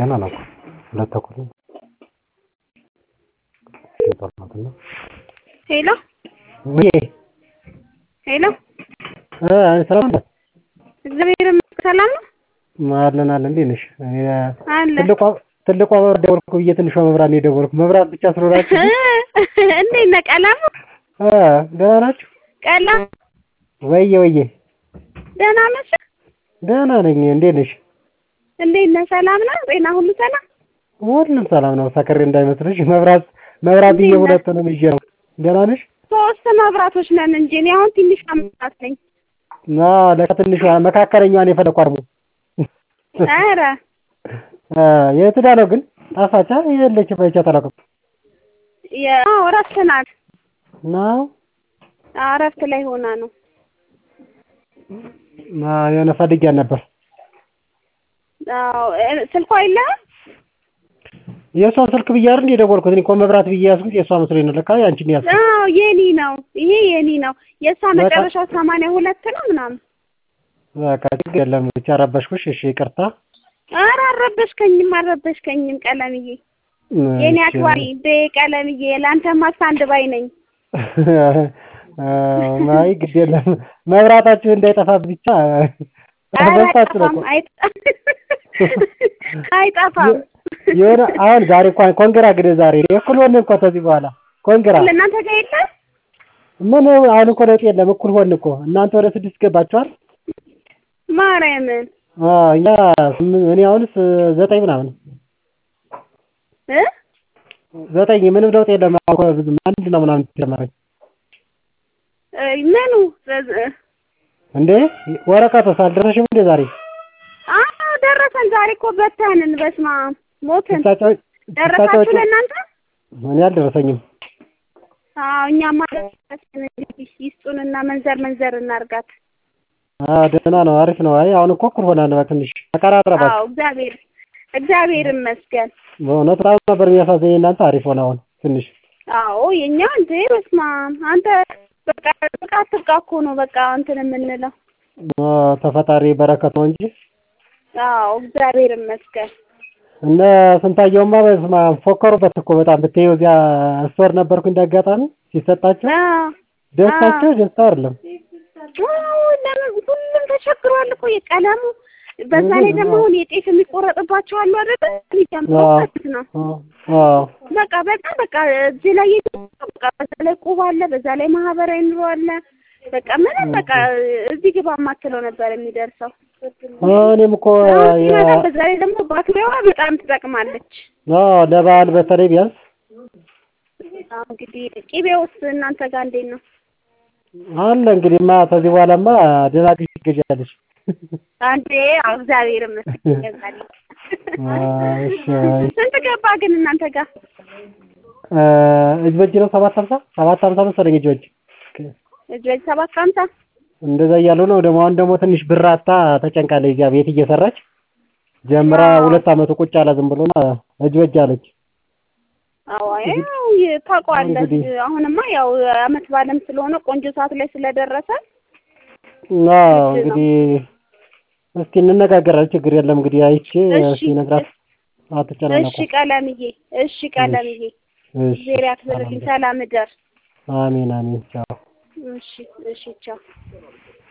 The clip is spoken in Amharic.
ገና ነው እኮ ሁለት ተኩል ነው። የጠራሁትና ሄሎ ውዬ ሄሎ እ ሰላም ነህ? እግዚአብሔር ይመስገን ሰላም ነው አለን አለን። እንዴት ነሽ? አለ ትልቋ ትልቋ መብራት ደወልኩ ብዬ ትንሿ መብራት ነው የደወልኩ። መብራት ብቻ ስለሆናችሁ እንዴት ነህ ቀለሙ እ ደህና ናችሁ? ቀለሙ ወዬ ወዬ ደህና ነሽ ደህና ነኝ። እንዴት ነሽ? እንዴት ነህ ሰላም ነው ጤና ሁሉ ሰላም ሁሉም ሰላም ነው። ሰክሬ እንዳይመስልሽ መብራት መብራት ብዬ ሁለቱንም ይዤ ነው። ደህና ነሽ? ሶስት መብራቶች ነን እንጂ እኔ አሁን ትንሽ መብራት ነኝ አዎ ለካ ትንሿ መካከለኛዋን የፈለኳት ነው። ኧረ እ የት ሄዳ ነው ግን ጠፋች? የለችም አይቻት አላውቅም። ያው እረፍት ናት ነው አዎ እረፍት ላይ ሆና ነው አዎ የሆነ ፈልጊያት ነበር። አዎ እ ስልኳ የለህም የእሷን ስልክ ብዬ አይደል የደወልኩት? እኔ እኮ መብራት ብዬ ያዝኩት የእሷ መስሎኝ ነው። ለካ ያንቺን ነው ያዝኩት። አዎ የኔ ነው ይሄ የኔ ነው የእሷ መጨረሻው ሰማንያ ሁለት ነው ምናምን በቃ ችግር የለም ብቻ ረበሽኩሽ። እሺ ይቅርታ። ኧረ አልረበሽከኝም አልረበሽከኝም ቀለምዬ የኔ አክባሪ እንደ ቀለምዬ ለአንተማ አንድ ባይ ነኝ አይ ግድ የለም መብራታችሁ እንዳይጠፋ ብቻ በስታችሁ ነው እኮ። አይጠፋም የሆነ አሁን ዛሬ እንኳን ኮንግራ እንግዲህ ዛሬ እኩል ሆንን እኮ ከዚህ በኋላ ኮንግራ ለእናንተ ጋር የለም ምን አሁን እኮ ለውጥ የለም እኩል ሆንን እኮ እናንተ ወደ ስድስት ገባችኋል ማርያምን አዎ እኛ ስምንት እኔ አሁንስ ዘጠኝ ምናምን እ ዘጠኝ ምንም ለውጥ የለም አሁን እኮ ብዙ አንድ ነው ምናምን ጀመረኝ እ ምኑ እንዴ ወረቀቱስ አልደረሰሽም እንዴ ዛሬ አዎ ደረሰን ዛሬ እኮ በተንን በስመ አብ ሞትን ስታጫዎች ደረሳችሁ ለእናንተ እኔ አልደረሰኝም አዎ እኛማ ደረሰን እንግዲህ ይስጡንና መንዘር መንዘር እናርጋት አዎ ደህና ነው አሪፍ ነው አይ አሁን እኮ እኩል ሆናል ትንሽ ተቀራረባችሁ አዎ እግዚአብሔር እግዚአብሔር ይመስገን በእውነት በጣም ነበር የሚያሳዝነኝ እናንተ አሪፍ ሆነ አሁን ትንሽ አዎ የኛ እንዴ በስመ አብ አንተ በቃ በቃ አትብቃ እኮ ነው በቃ እንትን የምንለው አዎ ተፈጣሪ በረከት ነው እንጂ አዎ እግዚአብሔር ይመስገን እነ ስንታየውማ በስመ አብ ፎከሩበት እኮ በጣም ብትይው እዚያ ስቶር ነበርኩ እንዳጋጣሚ ሲሰጣቸው አዎ ደስታቸው ደስታ አይደለም አዎ ለምን ሁሉም ተቸግሯል እኮ የቀለሙ በዛ ላይ ደግሞ አሁን የጤፍ የሚቆረጥባቸው አሉ አይደል የሚጨምረው ማለት ነው አዎ በቃ በጣም በቃ እዚህ ላይ በቃ በዛ ላይ ቁብ አለ በዛ ላይ ማህበራዊ ኑሮ አለ በቃ ምንም በቃ እዚህ ግባ የማትለው ነበር የሚደርሰው እኔም እኮ ሲመጣ በዛ ላይ ደግሞ ባትሪዋ በጣም ትጠቅማለች አዎ ለበዓል በተለይ ቢያንስ አዎ እንግዲህ ቅቤውስ እናንተ ጋር እንዴት ነው አለ እንግዲህማ ከዚህ በኋላማ ደህና ግዢ ትገዣለሽ አንዴ አዎ እግዚአብሔር ይመስገን ይገዛል እሺ ስንት ገባ ግን እናንተ ጋር እጅ በእጅ ነው ሰባት ሀምሳ ሰባት ሀምሳ መሰለኝ እጅ በእጅ እጅ በእጅ ሰባት ሀምሳ እንደዛ እያሉ ነው ደግሞ አሁን ደግሞ ትንሽ ብር አጥታ ተጨንቃለች እዚያ ቤት እየሰራች ጀምራ ሁለት አመቱ ቁጭ አለ ዝም ብሎና እጅ በእጅ አለች አዎ ያው ታውቀዋለህ አሁንማ ያው አመት በዓልም ስለሆነ ቆንጆ ሰዓት ላይ ስለደረሰ አዎ እንግዲህ እስኪ እንነጋገራለን ችግር የለም እንግዲህ አይቼ እስኪ ነግራት አትጨናነቁ እሺ ቀለምዬ እሺ ቀለምዬ እግዚአብሔር ያክብርልኝ ሰላም እደር አሜን አሜን ቻው እሺ እሺ ቻው